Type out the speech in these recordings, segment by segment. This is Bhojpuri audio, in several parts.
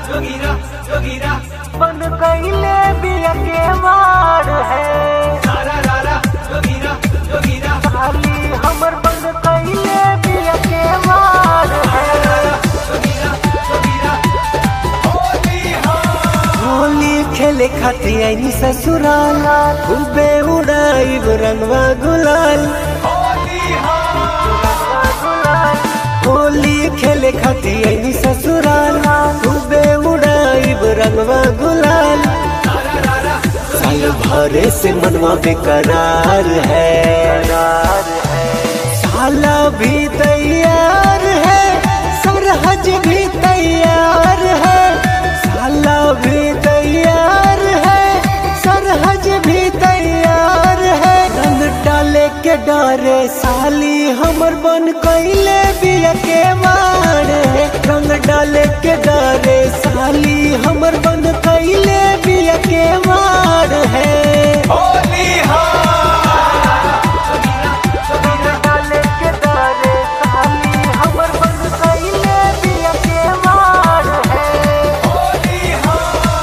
जोगीरा जोगीरा बन कैले बिया के मार है सारा रारा जोगीरा जोगीरा साली हमर बन कैले बिया के मार है जोगीरा जोगीरा होली हो होली खेले खातिर आईनी ससुराला खूबे उड़ाई रंगवा गुलाल होली हो होली खेले खातिर आईनी ससुराला खूबे उड़ाई रंगवा गुलाल सारा रारा साल भरे से मनवा बेकरार है साला भी तैयार है सरहज भी तैयार है साला भी तैयार है सरहज भी तैयार है रंग डाले के डरे साली हमर बन कैले बिया के मार है रंग डाले के डरे साली हमर बन कैले बिया के मार है होली हो डाले के डरे साली हमर बन कैले बिया के मार है होली हो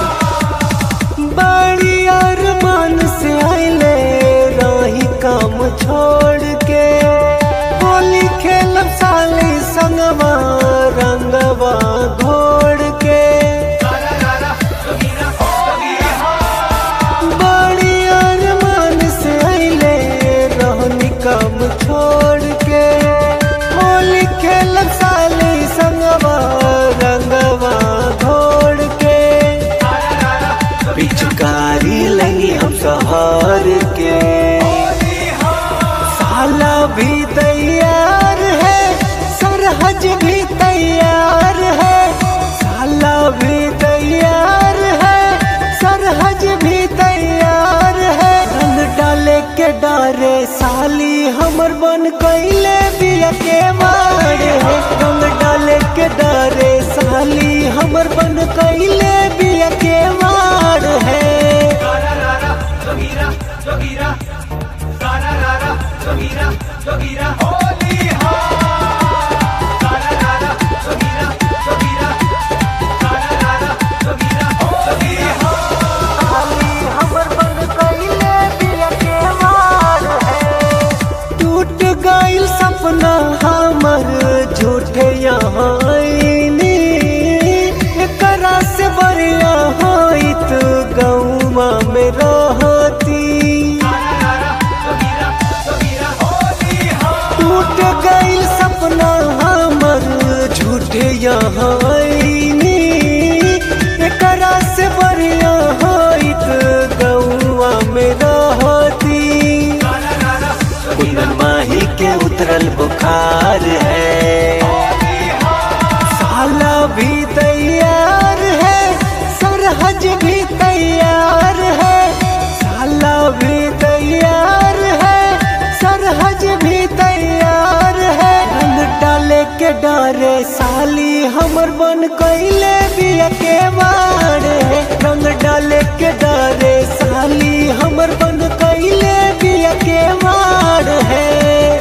बड़ी अरमान से आइले रही काम छोड़ के होली खेलब साली संगवा रंगवा घोड़ के सारा रारा जोगीरा होली हो बड़ी अरमान से आइले रहनी काम छोड़ के होली खेलब साली संगवा रंगवा घोड़ के सारा रारा पिचकारी लगी हम सहर के होली हो साला भी तैयार है सरहज भी तैयार है साला भी तैयार है सरहज भी तैयार है रंग डाले के डारे साली हमर बन कैले बिया के मार है रंग डाले के डारे साली हमर बन कैले बिया के मार है सारा रारा जोगीरा जोगीरा सारा रारा जोगीरा जोगीरा होली हो सारा रारा जोगीरा जोगीरा सारा रारा जोगीरा होली हो साली हमर बन कैले बिया के मार है टूट गइल सपना हमर झूठे यहाँ आईनी एकरा से बढ़िया होइत गौवा में रहती सारा रारा जोगीरा जोगीरा होली हो टूट गइल सपना हमर झूठे यहाँ आईनी एकरा से बढ़िया होइत गौवा में रहती सारा रारा कुंदन माही के उतरल बुखार है होली हो साला भी तैयार है सरहज भी तैयार है साला भी तैयार है सरहज भी तैयार है रंग डाले के डारे साली हमर बन कैले बिया के मार है रंग डाले के डारे साली हमर बन कैले बिया के मार है